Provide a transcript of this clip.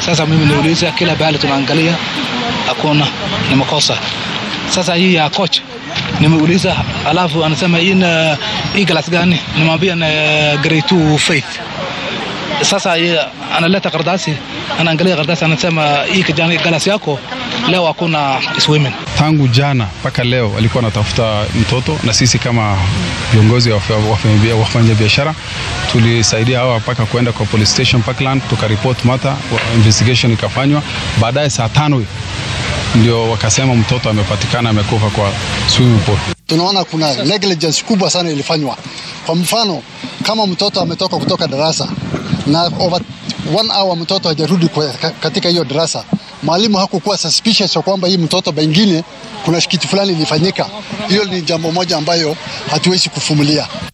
Sasa mimi niuliza, kila bahali tunaangalia hakuna, ni makosa. Sasa hii ya coach nimeuliza, alafu anasema hii na hii class gani? Nimwambia na grade 2 faith. Sasa yeye analeta karatasi, anaangalia karatasi, anasema hii kijana class yako leo hakuna swimming. Tangu jana mpaka leo walikuwa wanatafuta mtoto, na sisi kama viongozi wa wafanya biashara tulisaidia hawa mpaka kwenda kwa police station Parkland, tukaripoti mata, investigation ikafanywa. Baadaye saa tano ndio wakasema mtoto amepatikana amekufa kwa swimming pool. Tunaona kuna negligence kubwa sana ilifanywa. Kwa mfano, kama mtoto ametoka kutoka darasa na over one hour mtoto hajarudi katika hiyo darasa, mwalimu hakukuwa suspicious ya kwamba hii mtoto pengine kuna kitu fulani ilifanyika. Hiyo ni jambo moja ambayo hatuwezi kufumilia.